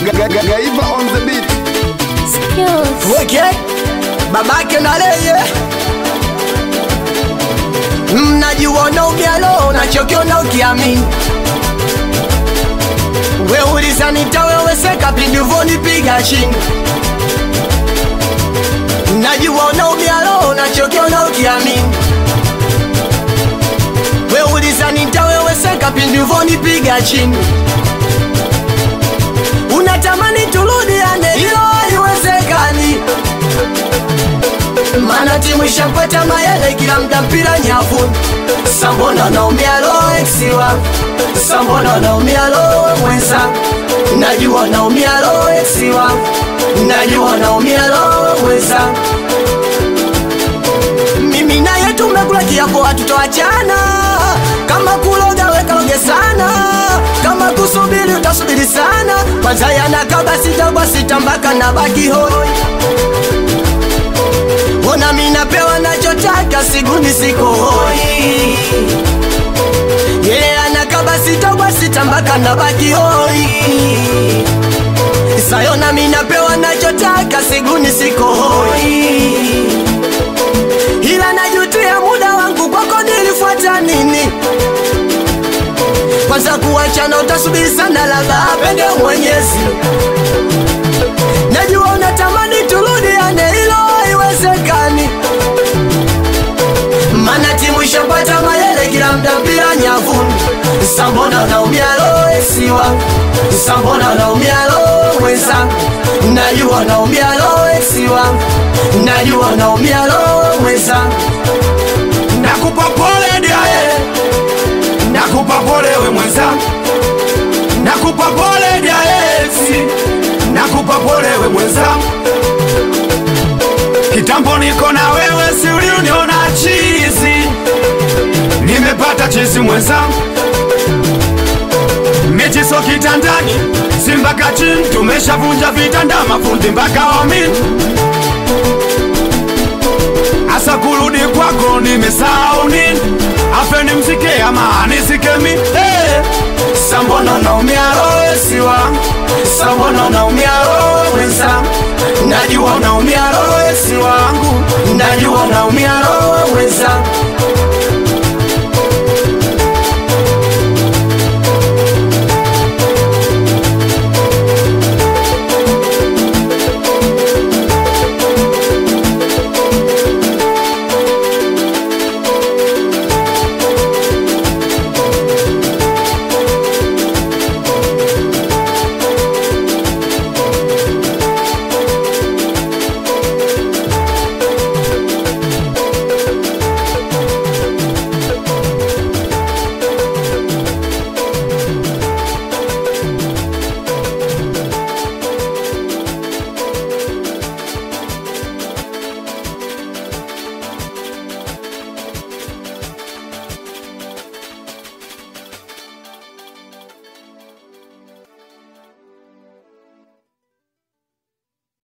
Gaiva on the beat. Skills. Weke babake na leye mnajiona umialo nachokiona ukiamini we ulizanitaweweseka pindivonipiga chini najiona umialo nachokiona ukiamini we ulizanitaweweseka pindivonipiga chini unatamani turudiane ilo haiwezekani mana timu ishapata mayele kila mda mpira nyavu sambona naumia lo eksiwa sambona naumia lo mwenza najua naumia lo eksiwa najua naumia lo mwenza mimi naye tumekula kiapo hatutoachana kama kuloga wekaloge sana kama kusubiri utasubiri sana kwanza yanakaba sita kwa sita mpaka na baki hoi ona minapewa nachotaka siguni siko hoi yeye anakaba sita kwa sita mpaka na baki hoi sayona minapewa nachotaka siguni siko hoi ila najutia muda wangu kwako nilifuata nini kwanza kuachana utasubiri sana labda apende mwenyezi najua unatamani turudiane ilo haiwezekani mana timu ishapata mayele kila mda mpira nyavuni sambona naumia lo esiwa sambona naumia lo mwenzangu najua naumia lo esiwa najua naumia lo mwenzangu nakupa pole diaye nakupa pole we mwenzangu nakupa pole diaye si nakupa pole we mwenzangu kitambo niko na wewe si uliuniona chizi nimepata chizi mwenzangu mechi so kitandani si mpaka chini tumeshavunja vitanda mafundi mpaka wamini asa kurudi kwako nimesahau nini afe ni msike ama nisikemi hey. sambona naumia roho esiwa sambona naumia roho mwenzangu najua naumia roho esi wangu najua naumia roho mwenzangu